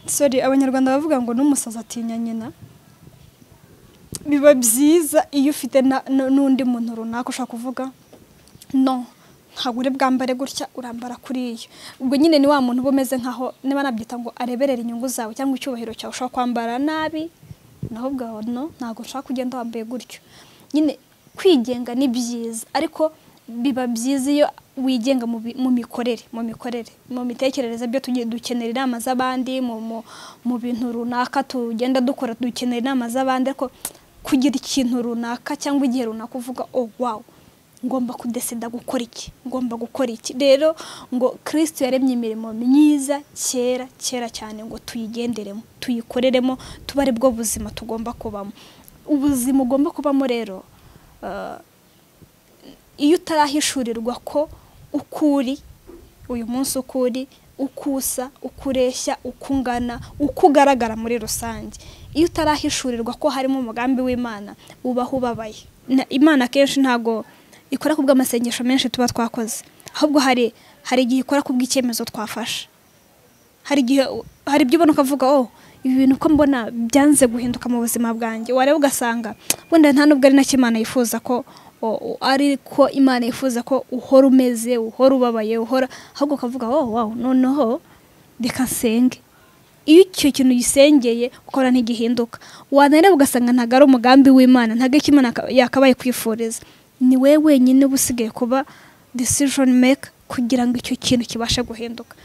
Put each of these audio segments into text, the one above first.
sori abanyarwanda bavuga ngo n'umusazi atinya nyina biba byiza iyo ufite na- n- n'undi muntu runaka ushaka kuvuga no ntabwo uri bwambare gutya urambara kuriya ubwo nyine ni wa muntu uba umeze nkaho niba nabyita ngo areberera inyungu zawe cyangwa icyubahiro cyawe ushobora kwambara nabi naho ubwaho no ntabwo ushaka kugenda wambaye gutyo nyine kwigenga ni byiza ariko biba byiza iyo wigenga mu bi- mu mikorere mu mikorere mu mitekerereze byo tugiye dukenera inama z'abandi mu mu- mu bintu runaka tugenda dukora dukenera inama z'abandi ariko kugira ikintu runaka cyangwa igihe runaka uvuga oh wow ngomba kudesida gukora iki ngomba gukora iki rero ngo kirisito yaremye imirimo myiza kera kera cyane ngo tuyigenderemo tuyikoreremo tuba ari bwo buzima tugomba kubamo ubuzima ugomba kubamo rero eh, iyo utarahishurirwa ko ukuri uyu munsi ukuri ukusa ukureshya ukungana uko ugaragara muri rusange iyo utarahishurirwa ko harimo umugambi w'imana ubaho ubabaye Na- imana akenshi ntabwo ikora ku bw'amasengesho menshi tuba twakoze ahubwo hari hari igihe ikora ku bw'icyemezo twafashe hari igihe hari ibyo ubona ukavuga oh ibi bintu uko mbona byanze guhinduka mu buzima bwanjye wareba ugasanga wenda nta nubwo ari nacyo imana yifuza ko o- o- ari ko imana yifuza ko uhora umeze uhora ubabaye uhora ahubwo ukavuga oh wow noneho reka nsenge iyo icyo kintu gisengeye ukora ntigihinduka wanareba ugasanga ntabwo ari umugambi w'imana ntabwo icyo imana yaka- yakabaye kwifuriza ni wowe wenyine uba usigaye kuba decision maker kugira ngo icyo kintu kibashe guhinduka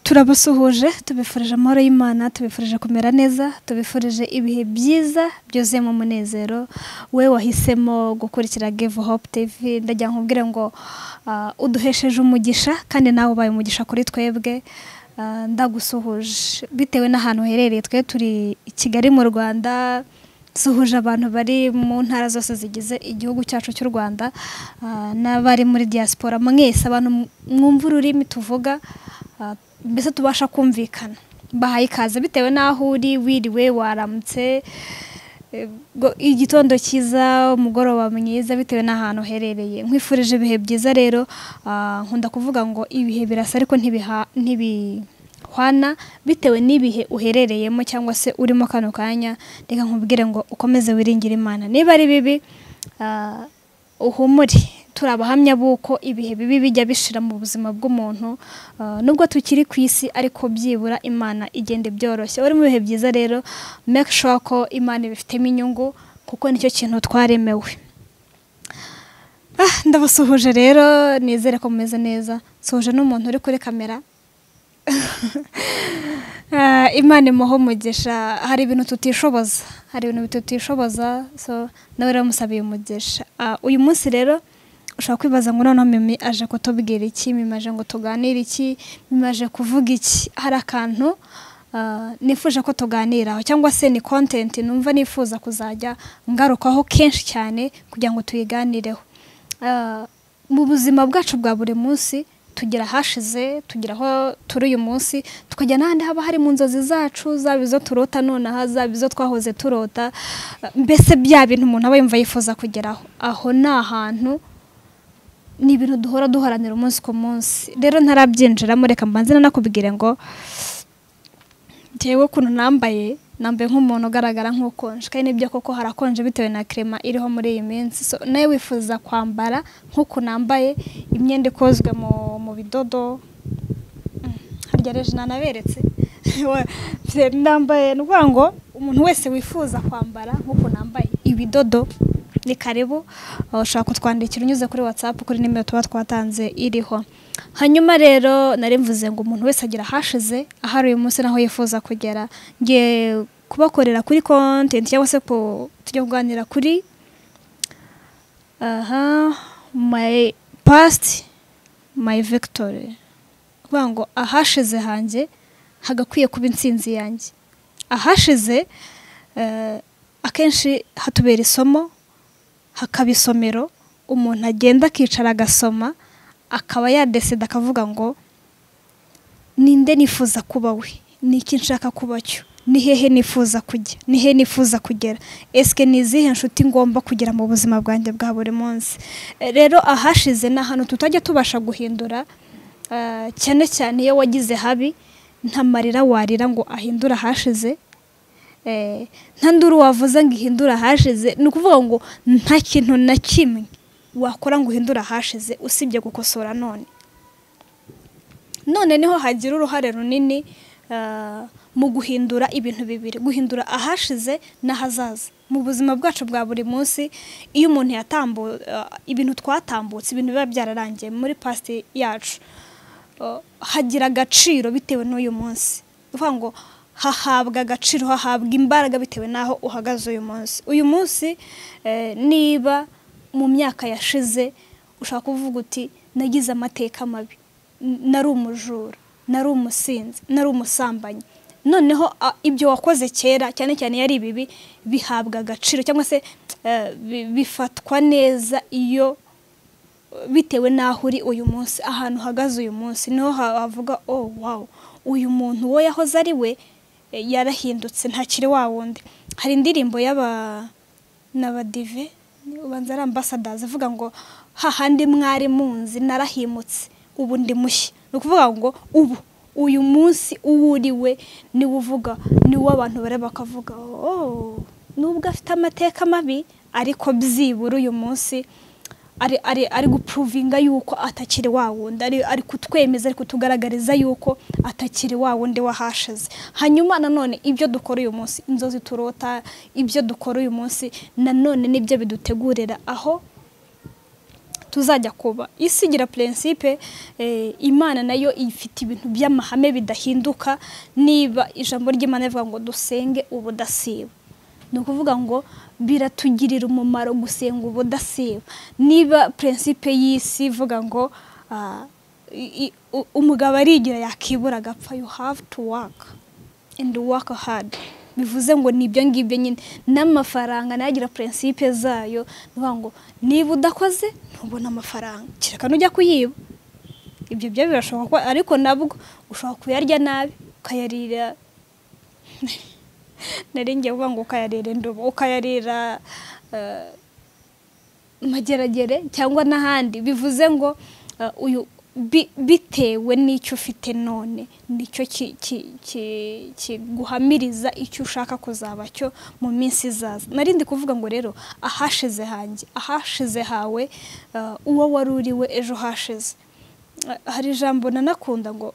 turabasuhuje tubifurije amahoro y'imana tubifurije kumera neza tubifurije ibihe byiza byuzuyemo umunezero we wahisemo gukurikira give hope tv ndagira ngo nkubwire ngo ah, uduhesheje umugisha kandi nawe ubaye umugisha kuri twebwe Ah, ndagusuhuje bitewe n'ahantu uherereye twe turi i kigali mu rwanda suhuje abantu bari mu ntara zose zigize igihugu cyacu cy'u rwanda ah, n'abari muri diaspora mwese abantu mwumva ururimi tuvuga ah, mbese tubasha kumvikana bahaye ikaze bitewe n'aho uri wiriwe waramutse Ego, igitondo cyiza umugoroba mwiza bitewe n'ahantu uherereye nkwifurije ibihe byiza rero ah, nkunda kuvuga ngo ibihe birasa ariko ntibiha- ntibihwana bitewe n'ibihe uherereyemo cyangwa se urimo kano kanya reka nkubwire ngo ukomeze wiringire imana niba ari bibi ah, uhumure turi abahamya b'uko ibihe bibi bijya bishira mu buzima bw'umuntu ah, nubwo tukiri ku isi ariko byibura imana igenda ibyoroshya uri mu bihe byiza rero make sure ko imana ibifitemo inyungu kuko nicyo kintu twaremewe Ah, ndabasuhuje rero nizere ko mumeze neza suhuje n'umuntu uri kuri kamera Ah, imana imuha umugisha hari ibintu tutishoboza hari ibintu tutishoboza so nawe rero musabiye umugisha Ah, uyu munsi rero ushobora kwibaza ngo noneho mimi aje kutubwira iki mimi aje ngo tuganire iki mimi aje kuvuga iki hari akantu ah, nifuje ko tuganiraho cyangwa se ni kontenti numva nifuza kuzajya ngarukaho kenshi cyane kugira ngo tuyiganireho Ah, mu buzima bwacu bwa buri munsi tugira ahashize tugira aho turi uyu munsi tukajya n'ahandi haba hari mu nzozi zacu zaba izo turota nonaha zaba izo twahoze turota Ah, mbese bya bintu umuntu aba yumva yifuza kugeraho aho ni ahantu ni ibintu duhora duharanira umunsi ku munsi rero ntarabyinjiramo reka mbanze nanakubwire ngo njyewe ukuntu nambaye nambaye nk'umuntu ugaragara nk'ukonje kandi nibyo koko harakonje bitewe na krema iriho muri iyi minsi so nawe wifuza kwambara nk'uku nambaye imyenda ikozwe mu, mu bidodo Mm, harya reje nanaberetse Wa- bye- nambaye ni ukuvuga ngo umuntu wese wifuza kwambara nk'uku nambaye ibidodo ni karibu Uh, ushobora kutwandikira unyuze kuri whatsapp kuri nimero tuba twatanze iriho hanyuma rero nari mvuze ngo umuntu wese agira ahashize ahari uyu munsi naho yifuza kugera ngiye kubakorera kuri content cyangwa se ku- tujya kuganira kuri aha my past my victory kuvuga ngo ahashize hanjye hagakwiye kuba intsinzi yanjye ahashize eh, akenshi hatubera isomo hakaba isomero umuntu agenda akicara agasoma akaba yadesida akavuga ngo ninde nifuza kuba we ni iki nshaka kuba cyo ni hehe nifuza kujya ni hehe nifuza kugera esike ni izihe nshuti ngomba kugira mu buzima bwanjye bwa buri munsi Eh, rero ahashize ni ahantu tutajya tubasha guhindura Ah, cyane cyane iyo wagize habi nta marira warira ngo ahindure ahashize Eh, nta nduru wavuze ngo ihindure ahashize ni ukuvuga ngo nta kintu na kimwe wakora ngo uhindure ahashize usibye gukosora none none niho hagira uruhare runini ah, mu guhindura ibintu bibiri guhindura ahashize n'ahazaza mu buzima bwacu bwa buri munsi iyo umuntu yatambu ah, ibintu twatambutse ibintu biba byararangiye muri past yacu ah, hagira agaciro bitewe n'uyu munsi ni ukuvuga ngo hahabwa agaciro hahabwa imbaraga bitewe n'aho uhagaze uyu munsi uyu munsi eh, niba mu myaka yashize ushaka kuvuga uti nagize amateka mabi N- nari umujura nari umusinzi nari umusambanyi noneho a- ibyo wakoze kera cyane cyane iyo ari ibibi bihabwa agaciro cyangwa se eh, bi- bifatwa neza iyo bitewe n'aho uri uyu munsi ahantu uhagaze uyu munsi niho ha- havuga oh wow uyu muntu uwo yahoze ari we eh, yarahindutse ntakiri wa wundi hari indirimbo y'aba n'abadive ubanza ari ambasadazi ivuga ngo hahandi mwari munzi narahimutse ubu ndi mushya ni ukuvuga ngo ubu uyu munsi uwo uri we niwe uvuga niwo abantu bareba bakavuga oh nubwo afite amateka mabi ariko byibura uyu munsi ari ari ari gupuruvinga yuko atakiri wa wundi ari ari kutwemeza ari kutugaragariza yuko atakiri wa wundi wahashize hanyuma nanone ibyo dukora uyu munsi inzozi turota ibyo dukora uyu munsi nanone nibyo bidutegurira aho tuzajya kuba isi igira prinsipe eh, imana nayo ifite ibintu by'amahame bidahinduka niba ijambo ry'imana rivuga ngo dusenge ubudasiba ni ukuvuga ngo biratugirira umumaro gusenga ubudasiba niba prinsipe y'isi ivuga ngo ah, i- i- u- umugabo arigira yakibura agapfa you have to work and work hard bivuze ngo ni ibyo ngibyo nyine n'amafaranga nayo agira prinsipe zayo ni ukuvuga ngo niba udakoze ntubona amafaranga kereka nujya kuyiba ibyo byo birashoboka ko ariko nabwo ushobora kuyarya nabi ukayarira nari ngiye kuvuga ngo ukayarira indobo ukayarira eh, mageragere cyangwa n'ahandi bivuze ngo eh, uyu bi- bitewe n'icyo ufite none nicyo ki- ki- ki- kiguhamiriza icyo ushaka kuzaba cyo mu minsi izaza narindi kuvuga ngo rero ahashize hanjye ahashize hawe eh, uwo wari uri we ejo hashize Eh, hari ijambo nanakunda ngo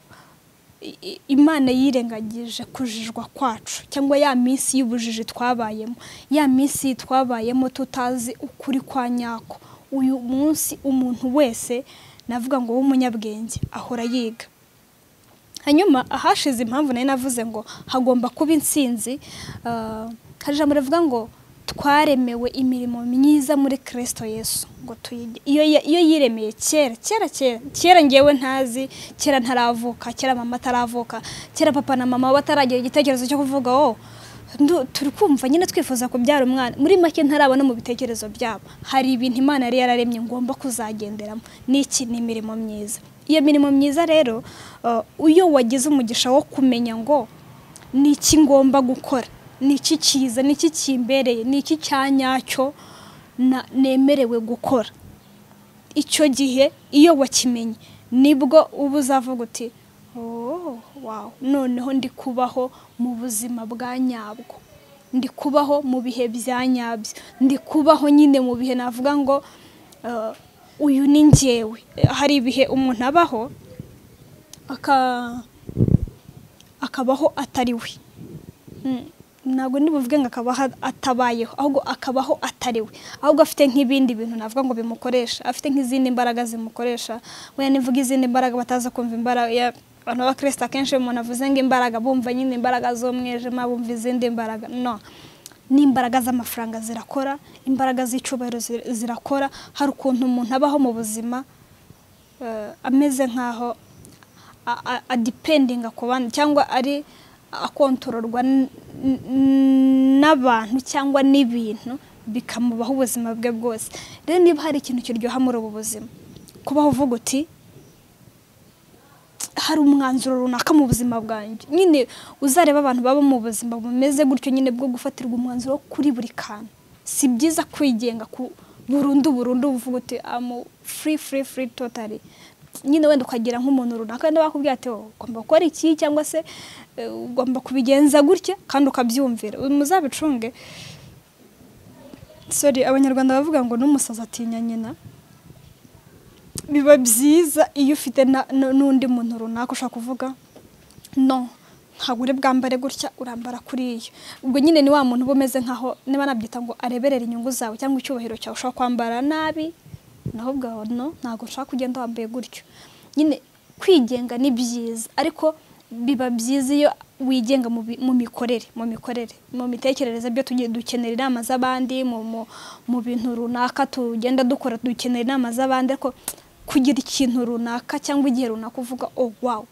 i- i- imana yirengagije kujijwa kwacu cyangwa ya minsi y'ubujiji twabayemo ya minsi twabayemo tutazi ukuri kwa nyako uyu munsi umuntu wese navuga ngo w'umunyabwenge ahora yiga hanyuma ahashize impamvu nayo navuze ngo hagomba kuba intsinzi ah, hari ijambo rivuga ngo twaremewe imirimo myiza muri kirisito yesu ngo tuyige iyo ya- iyo yiremeye kera kera kera kera ngewe ntazi kera ntaravuka kera mama ataravuka kera papa na mama bataragira igitekerezo cyo kuvuga oh ndu- turi kumva nyine twifuza kubyara umwana muri make ntarabona mu bitekerezo byabo hari ibintu imana yari yararemye ngomba kuzagenderamo n'iki ni imirimo myiza iyo mirimo myiza rero eh, iyo wagize umugisha wo kumenya ngo ni iki ngomba gukora ni iki cyiza ni iki kimbereye ni iki cya nyacyo na- nemerewe gukora icyo gihe iyo wakimenye nibwo uba uzavuga uti "Oh, wow noneho ndi kubaho mu buzima bwa nyabwo ndi kubaho mu bihe bya nyabyo ndi kubaho nyine mu bihe navuga ngo eh, uyu ni ngewe hari ibihe umuntu abaho aka akabaho atari we Mm, ntabwo ndibuvuge ngo akaba ha- atabayeho ahubwo akabaho atari we ahubwo afite nk'ibindi bintu navuga ngo bimukoresha afite nk'izindi mbaraga zimukoresha wenda nivuga izindi mbaraga bataza kumva imbaraga ya- abantu b'abakirisita akenshi iyo umuntu avuze ngo imbaraga bumva nyine imbaraga z'umwijima bumva izindi mbaraga no n'imbaraga z'amafaranga zirakora imbaraga z'icyubahiro zir- zirakora hari ukuntu umuntu abaho mu buzima eh, ameze nk'aho a- a- adipendinga ku bandi cyangwa ari akontororwa n- n- n'abantu cyangwa n'ibintu bikamubaho ubuzima bwe bwose rero niba hari ikintu kiryoha muri ubu buzima kubaho uvuga uti hari umwanzuro runaka mu buzima bwanjye nyine uzareba abantu baba mu buzima bumeze gutyo nyine bwo gufatirwa umwanzuro kuri buri kantu si byiza kwigenga ku burundu burundu uvuga uti amu furi furi furi totari nyine wenda ukagira nk'umuntu runaka wenda bakubwira ati "Oh, ugomba gukora iki cyangwa se eh, ugomba kubigenza gutya kandi ukabyumvira muzabicunge sorry abanyarwanda bavuga ngo n'umusazi atinya nyina biba byiza iyo ufite na- nu- n'undi muntu runaka ushaka kuvuga no ntabwo uri bwambare gutya urambara kuriya ubwo nyine ni wa muntu uba umeze nkaho niba nabyita ngo areberera inyungu zawe cyangwa icyubahiro cyawe ushobora kwambara nabi naho ubwawe no ntabwo ushaka kugenda wambaye gutyo nyine kwigenga ni byiza ariko biba byiza iyo wigenga mu bi- mu mikorere mu mikorere mu mitekerereze byo tugiye dukenera inama z'abandi mu mu- mu bintu runaka tugenda dukora dukenera inama z'abandi ariko kugira ikintu runaka cyangwa igihe runaka uvuga oh wow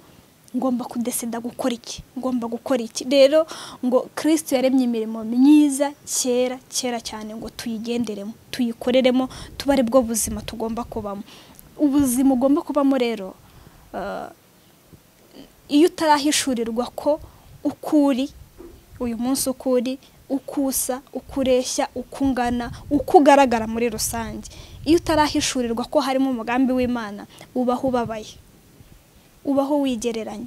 ngomba kudesida gukora iki ngomba gukora iki rero ngo kirisiti yaremye imirimo myiza kera kera cyane ngo tuyigenderemo tuyikoreremo tuba ari bwo buzima tugomba kubamo ubuzima ugomba kubamo rero eh, iyo utarahishurirwa ko uko uri uyu munsi uko uri uko usa uko ureshya uko ungana uko ugaragara muri rusange iyo utarahishurirwa ko harimo umugambi w'imana ubaho ubabaye ubaho wigereranya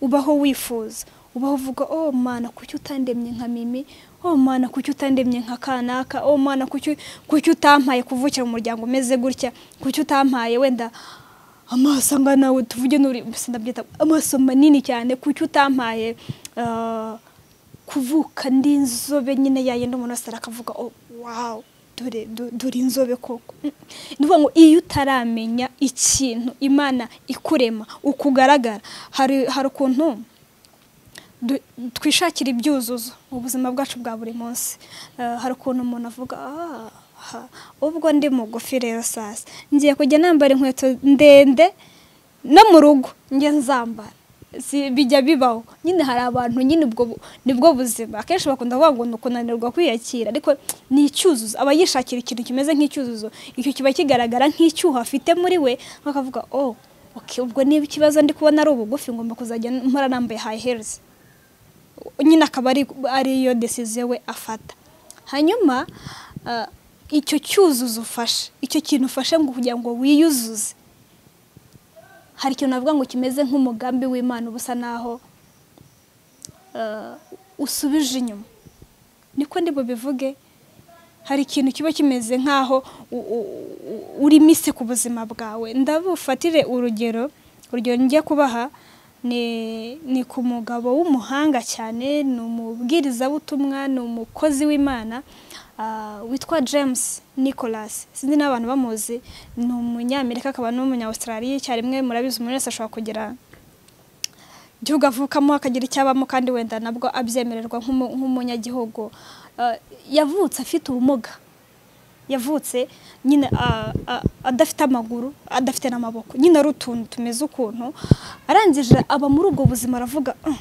ubaho wifuza ubaho uvuga oh mana kuki utandemye nka mimi oh mana kuki utandemye nka kanaka oh mana kuki kuki utampaye kuvukira mu muryango umeze gutya kuki utampaye wenda amaso angana nawe tuvuge n'uri sinabyita amaso manini cyane kuki utampaye ah, kuvuka ndi inzobe nyine yayenda umuntu wese arakavuga oh wow dore du- dore inzobe koko Mm. ni ukuvuga ngo iyo utaramenya ikintu imana ikurema uko ugaragara hari hari ukuntu du- twishakira ibyuzuzo mu buzima bwacu bwa buri munsi Eh, hari ukuntu umuntu avuga "Ah, ha, ubwo ndi mugufi rero sasa ngiye kujya nambara inkweto ndende no mu rugo njye nzambara Si- bijya bibaho nyine hari abantu nyine ubwo bu- nibwo buzima akenshi bakunda kuvuga ngo ni ukunanirwa kwiyakira ariko ni icyuzuzo aba yishakira ikintu kimeze nk'icyuzuzo icyo kiba kigaragara nk'icyuho afite muri we bakavuga oh okay, ubwo niba ikibazo ndi kubona ari ubugufi ngomba kuzajya mpora nambaye high heels nyine akaba ari ariyo desiziyo we afata hanyuma ah, icyo cyuzuzo ufashe icyo kintu ufashe ngo kugira ngo wiyuzuze hari ikintu navuga ngo kimeze nk'umugambi w'imana uba usa naho ah, usubije inyuma niko ndi bubivuge hari ikintu kiba kimeze nk'aho u- u- u- uri misi ku buzima bwawe ndabufatire urugero urugero njya kubaha ni ni ku mugabo w'umuhanga cyane ni umubwirizabutumwa ni umukozi w'imana ah, witwa james nicholas sinzi n'abantu bamuzi ni umunyamerika akaba n'umunyawustraliya icyarimwe murabizi umuntu wese ashobora kugira igihugu avukamo akagira icyo abamo kandi wenda nabwo abyemererwa nk'umu- nk'umunyagihugu Eh, yavutse afite ubumuga yavutse nyine ah, ah, adafite amaguru adafite n'amaboko nyine ari utuntu tumeze ukuntu arangije aba muri ubwo buzima aravuga "Mm,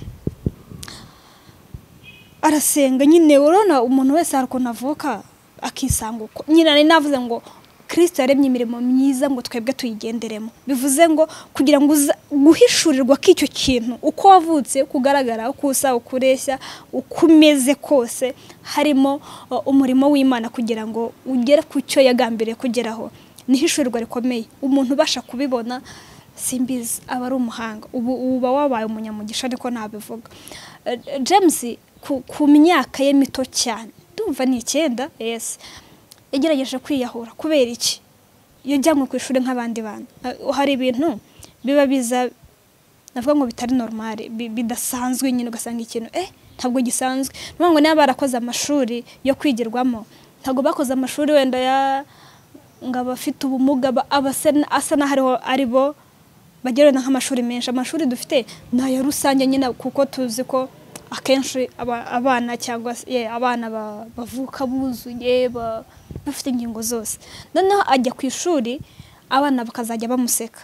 arasenga nyine urabona umuntu wese hari ukuntu avuka akisanga uko nyine nari navuze ngo kirisito yaremye imirimo myiza ngo twebwe tuyigenderemo bivuze ngo kugira ngo uza- guhishurirwa k'icyo kintu uko wavutse uko ugaragara uko usa uko ureshya uko umeze kose harimo uh, umurimo w'imana kugira ngo ugere ku cyo yagambiriye kugeraho ni ihishurirwa rikomeye umuntu ubasha kubibona simbizi aba ari umuhanga ubu uba wabaye umunyamugisha ariko ntabivuga Eh, james ku, ku myaka ye mito cyane ndumva ni icyenda yes yagerageje kwiyahura kubera iki yajyanywe ku ishuri nk'abandi bantu Eh, hari ibintu biba biza navuga ngo bitari normale bi- bidasanzwe nyine ugasanga ikintu eh ntabwo gisanzwe ni ukuvuga ngo niba barakoze amashuri yo kwigirwamo ntabwo bakoze amashuri wenda ya ngo abafite ubumuga ba- abasa n- asa n'aho ariho- ari bo bagira wenda nk'amashuri menshi amashuri dufite ni aya rusange nyine kuko tuzi ko akenshi aba- abana cyangwa se ye, abana ba- bavuka buzuye ba- bafite ingingo zose noneho ajya ku ishuri abana bakazajya bamuseka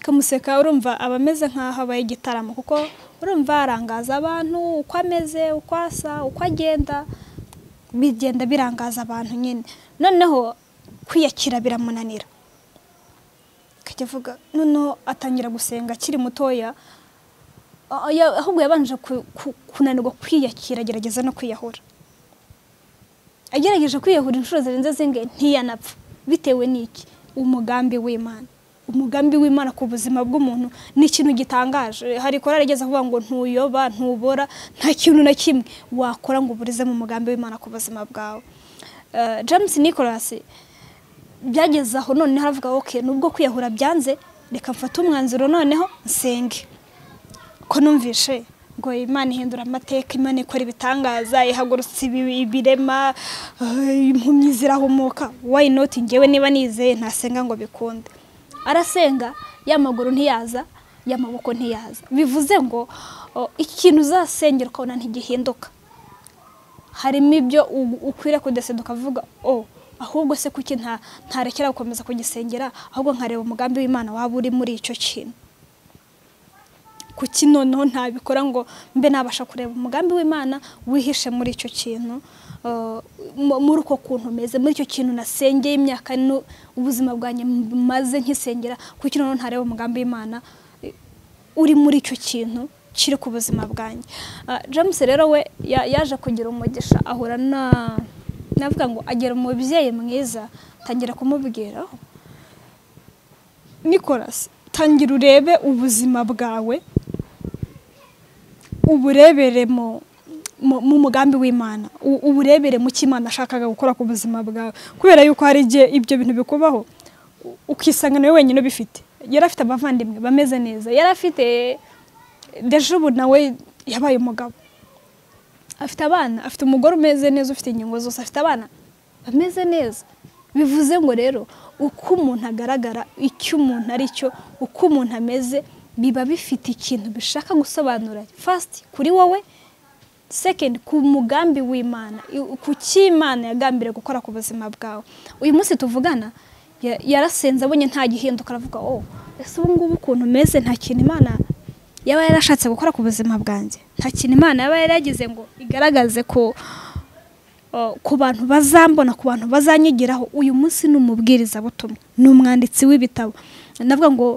kamuseka urumva aba ameze nk'aho abaye igitaramo kuko urumva arangaza abantu uko ameze uko asa uko agenda bigenda birangaza abantu nyine noneho kwiyakira biramunanira akajya avuga noneho atangira gusenga akiri mutoya Ah, ya- ahubwo yabanje ku- ku- kunanirwa kwiyakira agerageza no kwiyahura agerageje kwiyahura inshuro zirenze zingahe ntiyanapfa bitewe n'iki umugambi w'imana umugambi w'imana ku buzima bw'umuntu ni ikintu gitangaje hari korari igeze kuvuga ngo ntuyoba ntubora nta kintu na kimwe wakora ngo uburize mu mugambi w'imana ku buzima bwawe Eh, james nicholas byageze aho noneho aravuga oke nubwo kwiyahura byanze reka mfate umwanzuro noneho nsenge ko numvishe ngo imana ihindura amateka imana ikora ibitangaza ihagurutsa ibi- ibirema eh, impumyi zirahumuka why not ngewe niba nizeye ntasenga ngo bikunde arasenga y'amaguru ntiyaza y'amaboko ntiyaza bivuze ngo oh, ikintu uzasengera ukabona ntigihinduka harimo ibyo u- ukwiriye kudeseda ukavuga o ahubwo se kuki nta- ntarekera gukomeza kugisengera ahubwo nkareba umugambi w'imana waba uri muri icyo kintu kuki noneho ntabikora ngo mbe nabasha kureba umugambi w'imana wihishe muri icyo kintu eh, mu- muri uko kuntu meze muri icyo kintu nasengeye imyaka nu- ubuzima bwanjye maze nkisengera kuki noneho ntareba umugambi w'imana eh, uri muri icyo kintu kiri ku buzima bwanjye Ah, james rero we ya- yaje kugira umugisha ahura na navuga ngo agira umubyeyi mwiza tangira kumubwiraho nicolas tangira urebe ubuzima bwawe uburebere mu mu- mu mugambi w'imana u- uburebere mu cyo imana ashakaga gukora ku buzima bwawe kubera yuko hari igihe ibyo bintu bikubaho u- ukisanga nawe wenyine ubifite yari afite abavandimwe bameze neza yari afite dejubu nawe yabaye umugabo afite abana afite umugore umeze neza ufite ingingo zose afite abana bameze neza bivuze ngo rero uko umuntu agaragara icyo umuntu ari cyo uko umuntu ameze biba bifite ikintu bishaka gusobanura fasiti kuri wowe sekendi ku mugambi w'imana i- ku cy'imana yagambiriye gukora ku buzima bwawe uyu munsi tuvugana ya- yarasenze abonye nta gihinduka aravuga oh ese ubu ngubu ukuntu meze nta kintu imana yaba yarashatse gukora ku buzima bwanjye nta kintu imana yaba yaragize ngo igaragaze ko uh, ku bantu bazambona ku bantu bazanyigiraho uyu munsi ni umubwirizabutumwa ni umwanditsi w'ibitabo navuga ngo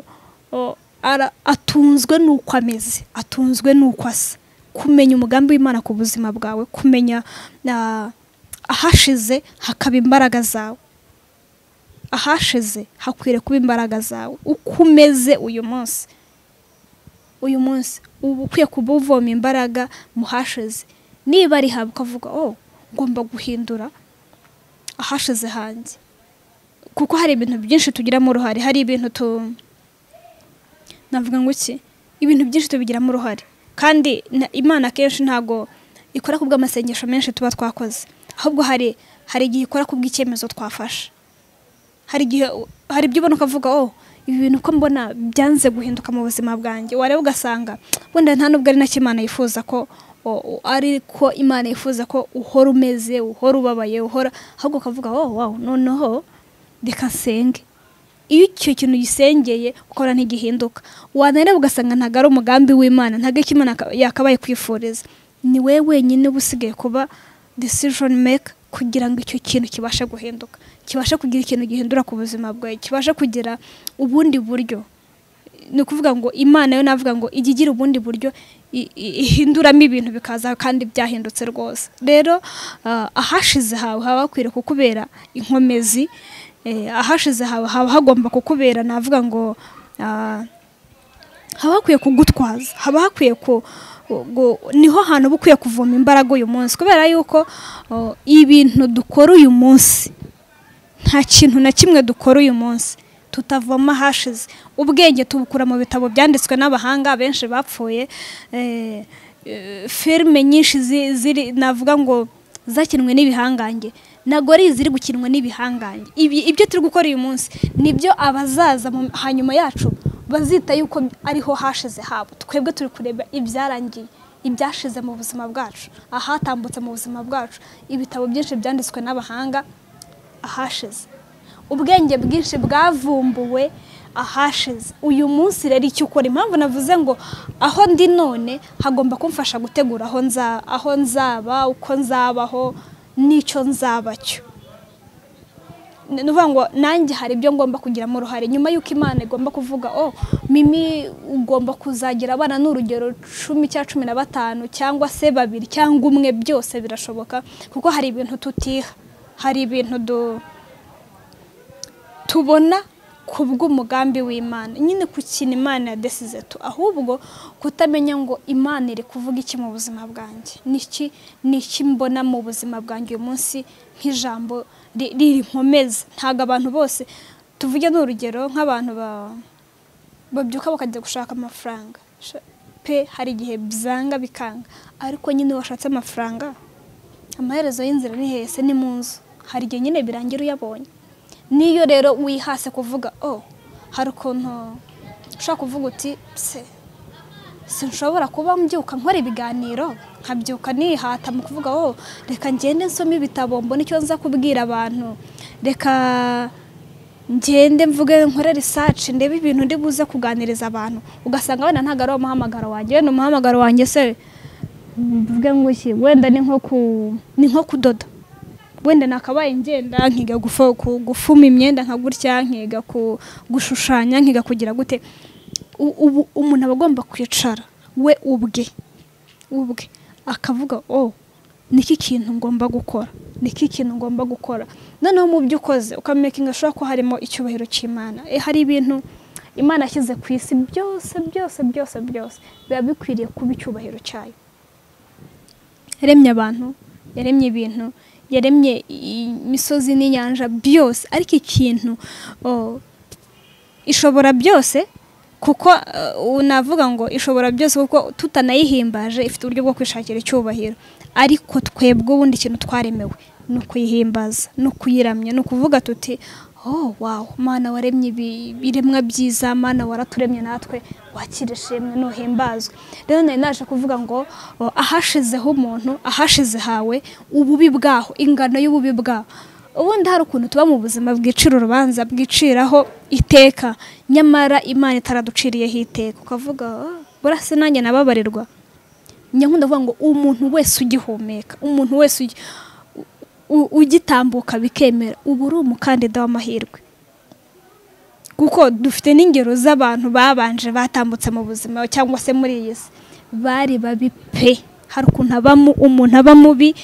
uh, ara- atunzwe n'uko ameze atunzwe n'uko asa kumenya umugambi w'imana ku buzima bwawe kumenya uh, ahashize hakaba imbaraga zawe ahashize hakwiriye kuba imbaraga zawe uko umeze uyu munsi uyu munsi uba ukwiye kuba uvoma imbaraga mu hashize niba ari haba ukavuga oh ngomba guhindura ahashize hanjye kuko hari ibintu byinshi tugiramo uruhare hari ibintu tu navuga ngo iki ibintu byinshi tubigiramo uruhare kandi na- imana akenshi ntabwo ikora ku bw'amasengesho menshi tuba twakoze ahubwo hari hari igihe ikora ku bw'icyemezo twafashe hari igihe hari ibyo ubona ukavuga oh ibi bintu uko mbona byanze guhinduka mu buzima bwanjye wareba ugasanga wenda nta nubwo ari nacyo imana yifuza ko o- o- ari ko imana yifuza ko uhora umeze uhora ubabaye uhora ahubwo ukavuga oh wow noneho reka nsenge iyo icyo kintu gisengeye ukora ntigihinduka wanareba ugasanga ntabwo ari umugambi w'imana ntabwo icyo imana yaka- yakabaye kwifuriza ni wowe wenyine uba usigaye kuba decision maker kugira ngo icyo kintu kibashe guhinduka kibashe kugira ikintu gihindura ku buzima bwawe kibashe kugira ubundi buryo ni ukuvuga ngo imana yo navuga ngo ijya igira ubundi buryo i- i- ihinduramo ibintu bikaza kandi byahindutse rwose rero ah, ahashize hawe haba hakwiriye kukubera inkomezi eh, ahashize hawe haba hagomba kukubera navuga ngo ah, haba hakwiye kugutwaza haba hakwiye ku gu- niho hantu uba ukwiye kuvoma imbaraga uyu munsi kubera yuko oh, ibintu dukora uyu munsi nta kintu na kimwe dukora uyu munsi tutavoma hashize ubwenge tubukura mu bitabo byanditswe n'abahanga benshi bapfuye eh, eh, filime nyinshi zi- ziri navuga ngo zakinwe n'ibihangange ntabwo ari iziri gukinwa n'ibihangange Ibi- ibyo turi gukora uyu munsi nibyo abazaza mu- hanyuma yacu bazita yuko ariho hashize habo twebwe turi kureba ibyarangiye ibyashize mu buzima bwacu ahatambutse mu buzima bwacu ibitabo byinshi byanditswe n'abahanga ahashize ubwenge bwinshi bwavumbuwe ahashize uyu munsi rero icyo ukora impamvu navuze ngo aho ndi none hagomba kumfasha gutegura aho nza aho nzaba uko nzabaho n'icyo nzaba cyo ni ukuvuga ngo nanjye hari ibyo ngomba kugiramo uruhare nyuma y'uko imana igomba kuvuga oh mimi ugomba kuzagira abana n'urugero cumi cya cumi na batanu cyangwa se babiri cyangwa umwe byose birashoboka kuko hari ibintu tutiha hari ibintu du tubona ku bw'umugambi w'imana nyine ku kintu imana yadesize tu ahubwo kutamenya ngo imana iri kuvuga iki mu buzima bwanjye n'iki n'iki mbona mu buzima bwanjye uyu munsi nk'ijambo ri- ririnkomeza ntabwo abantu bose tuvuge ni urugero nk'abantu ba- babyuka bakajya gushaka amafaranga Sha- pe hari igihe byanga bikanga ariko nyine washatse amafaranga amaherezo y'inzira ni hese ni mu nzu hari igihe nyine birangira uyabonye niyo rero wihase kuvuga oh hari ukuntu ushobora kuvuga uti se sinshobora kuba mbyuka nkora ibiganiro nkabyuka nihata mu kuvuga oh reka ngende nsome ibitabo mbone icyo nza kubwira abantu reka ngende mvuge nkore research ndebe ibintu ndi buze kuganiriza abantu ugasanga wenda ntabwo ari umuhamagaro wanjye wenda umuhamagaro wanjye se mvuge ngo iki wenda ni nko ku ni nko kudoda wenda nakabaye ngenda nkiga gufo- ku- gufuma imyenda nka gutya nkiga ku- gushushanya nkiga kugira gute U- ubu umuntu aba agomba kwicara we ubwe ubwe akavuga oh niki kintu ngomba gukora niki kintu ngomba gukora noneho mu byo ukoze ukamakinga ashobora ko harimo icyubahiro cy'imana Eh, hari ibintu imana yashyize ku isi byose byose byose byose biba bikwiriye kuba icyubahiro cyayo yaremye abantu yaremye ibintu yaremye i- imisozi n'inyanja byose ariko ikintu oh, ishobora byose kuko uh, navuga ngo ishobora byose kuko tutanayihimbaje ifite uburyo bwo kwishakira icyubahiro ariko twebwe ubundi ikintu twaremewe ni ukuyihimbaza ni ukuyiramya ni ukuvuga tuti oh wow mana waremye ibi- ibiremwa byiza mana waraturemye natwe wakira ishimwe nuhimbazwe rero nari naje kuvuga ngo oh, ahashizeho umuntu ahashize hawe ububi bwaho ingano y'ububi bwaho ubundi hari ukuntu tuba mu buzima bwicira urubanza bwiciraho iteka nyamara imana itaraduciriyeho iteka ukavuga "Ah, burase nanjye nababarirwa njya nkunda kuvuga ngo umuntu wese ugihumeka umuntu wese ugi- u- ugitambuka bikemera uba uri umukandida w'amahirwe kuko dufite n'ingero z'abantu babanje batambutse mu buzima cyangwa se muri iyi si bari babi pe hari ukuntu abamo umuntu aba mubi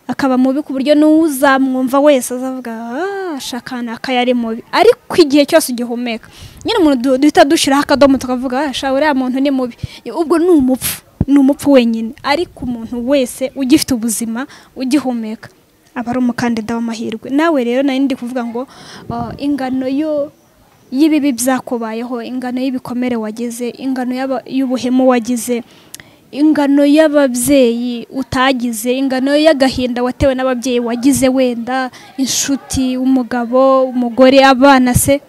akaba mubi ku buryo n'uzamwumva wese azavuga "Ah, shaka nakaye ari mubi ariko igihe cyose ugihumeka nyine umuntu du- duhita dushyiraho akadomo tukavuga "Ah, sha uriya muntu ni mubi ubwo ni umupfu ni umupfu wenyine ariko umuntu wese ugifite ubuzima ugihumeka aba ari umukandida w'amahirwe nawe rero nari ndi kuvuga ngo "Ah, ingano yo y'ibibi byakubayeho ingano y'ibikomere wagize ingano y'aba- y'ubuhemu wagize ingano y'ababyeyi utagize ingano y'agahinda watewe n'ababyeyi wagize wenda inshuti umugabo umugore abana se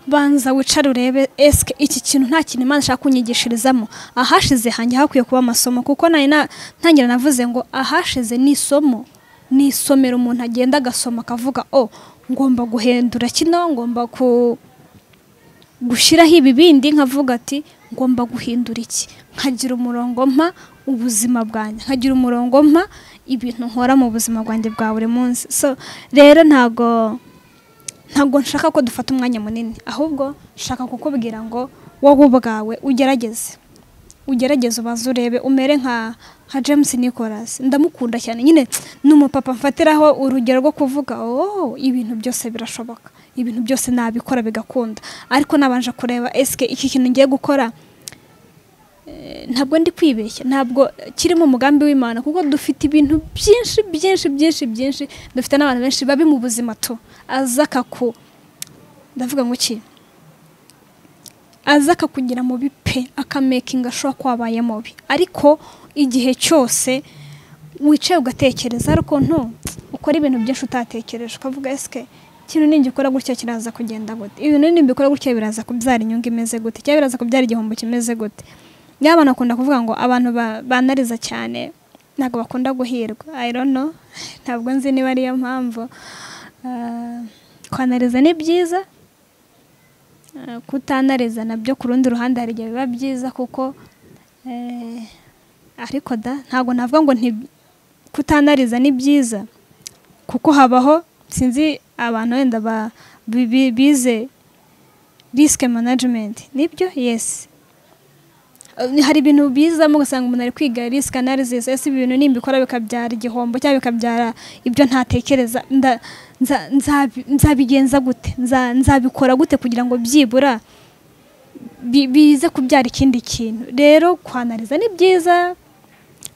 banza wicare urebe esike iki kintu nta kintu imana ishaka kunyigishirizamo ahashize hanjye hakwiye kuba amasomo kuko nari na- ntangira navuze ngo ahashize ni isomo ni isomero umuntu agenda agasoma akavuga o ngomba guhendura kino ngomba ku gushyiraho ibibindi nkavuga ati ngomba guhindura iki nkagira umurongo mpa ubuzima bwanjye nkagira umurongo mpa ibintu nkora mu buzima bwanjye bwa buri munsi so rero ntago ntabwo nshaka ko dufata umwanya munini ahubwo nshaka kukubwira ngo wowe ubwawe ugerageze ugerageze ubanze urebe umere nka nka James Nicholas ndamukunda cyane nyine ni umupapa mfatiraho urugero rwo kuvuga oh ibintu byose birashoboka ibintu byose nabikora bigakunda ariko nabanje kureba eske iki kintu ngiye gukora eh, ntabwo ndi kwibeshya ntabwo kirimo umugambi w'imana kuko dufite ibintu byinshi byinshi byinshi byinshi dufite n'abantu benshi babi mu buzima tu aza akaku ndavuga ngo iki aza akakugira mubi pe akamekinga ashobora ko wabaye mubi ariko igihe cyose wicaye ugatekereza ariko ntu ukora ibintu byinshi utatekereje ukavuga esike ikintu ningikora gutya kiraza kugenda gute ibintu nimbikora gutya biraza kubyara inyungu imeze gute cyangwa biraza kubyara igihombo kimeze gute niba abantu bakunda kuvuga ngo abantu ba- banariza cyane ntabwo bakunda guhirwa i don't know ntabwo nzi niba ariyo mpamvu Ah, kwanariza ni byiza Eh, kutanariza nabyo ku rundi ruhande hari igihe biba byiza kuko eh, ariko da ntabwo navuga ngo nti kutanariza ni byiza kuko habaho sinzi abantu wenda ba- bi- bi- bize risk management nibyo yes eh, hari ibintu bizamo ugasanga umuntu ari kwiga risika analisis ese ibi bintu nimbikora bikabyara igihombo cyangwa bikabyara ibyo ntatekereza nda- nza- nzabi- nzabigenza gute Nza- nzabikora gute kugira ngo byibura bi- bize kubyara ikindi kintu rero kwanariza ni byiza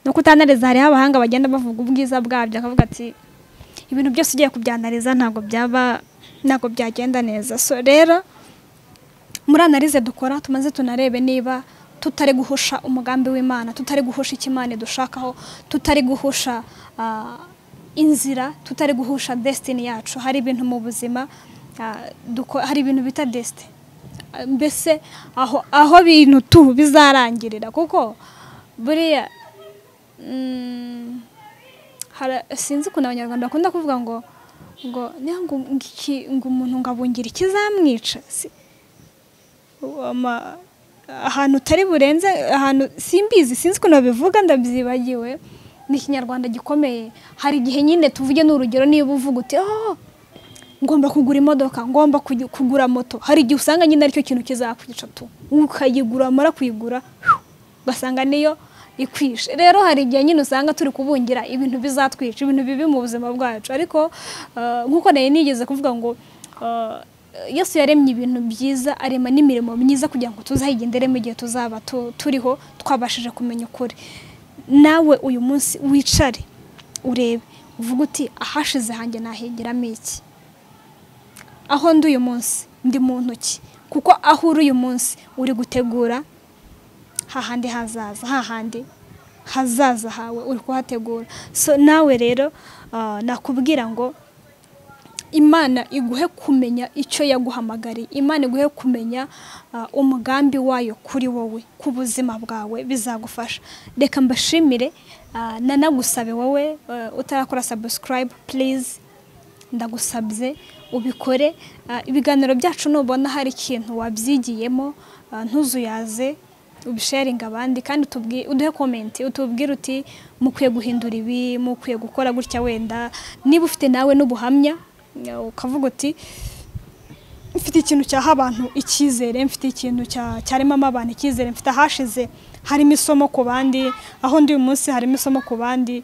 no kutanariza hariho abahanga bagenda bavuga ubwiza bwabyo akavuga ati ibintu byose ugiye kubyanariza ntabwo byaba ntabwo byagenda neza so rero muri analize dukora tumaze tunarebe niba tutari guhusha umugambi w'imana tutari guhusha icyo imana idushakaho tutari guhusha ah, inzira tutari guhusha desitini yacu hari ibintu mu buzima ah, duko- hari ibintu bita desitini mbese aho aho bintu tu bizarangirira kuko buriya mm, hara- sinzi ukuntu abanyarwanda bakunda kuvuga ngo ngo niyo ngo iki- ngo umuntu ngo abungire ikizamwica si ama- ahantu utari burenze ahantu simbizi sinzi ukuntu babivuga ndabyibagiwe ni ikinyarwanda gikomeye hari igihe nyine tuvuge ni urugero niba uvuga uti oh ngomba kugura imodoka ngomba kugi- kugura moto hari igihe usanga nyine aricyo kintu kizakwica tu ukayigura wamara kuyigura ugasanga niyo ikwishe rero hari igihe nyine usanga turi kubungira ibintu bizatwica ibintu bibi mu buzima bwacu ariko ah, nk'uko nari nigeze kuvuga ngo ah, yesu yaremye ibintu byiza arema n'imirimo myiza kugira ngo tuzayigenderemo igihe tuzaba tu- turiho twabashije kumenya ukuri nawe uyu munsi wicare urebe uvuge uti ahashize hanjye nahigiramo iki aho ndi uyu munsi ndi mu ntoki kuko aho uri uyu munsi uri gutegura hahandi hazaza hahandi hazaza hawe uri kuhategura so nawe rero ah, nakubwira ngo imana iguhe kumenya icyo yaguhamagariye imana iguhe kumenya ah, umugambi wayo kuri wowe ku buzima bwawe bizagufasha reka mbashimire ah, nanagusabe wowe ah, utarakora subscribe please ndagusabye ubikore Ah, ibiganiro byacu nubona hari ikintu wabyigiyemo ah, ntuzuyaze ubisharinga abandi kandi utubwi- uduhe komenti utubwire uti mukwiye guhindura ibi mukwiye gukora gutya wenda niba ufite nawe n'ubuhamya ah, ukavuga uti mfite ikintu cyaha abantu icyizere mfite ikintu cya- cyaremamo abantu icyizere mfite ahashize harimo isomo ku bandi aho ndi uyu munsi harimo isomo ku bandi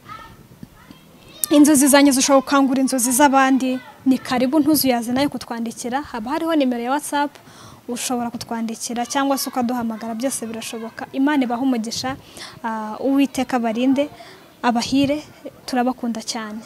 inzozi zanjye zishobora gukangura inzozi z'abandi ni karibu ntuzuyaze nayo kutwandikira haba hariho nimero ya whatsapp ushobora kutwandikira cyangwa se ukaduhamagara byose birashoboka imana ibahe umugisha ah, uwiteka barinde abahire turabakunda cyane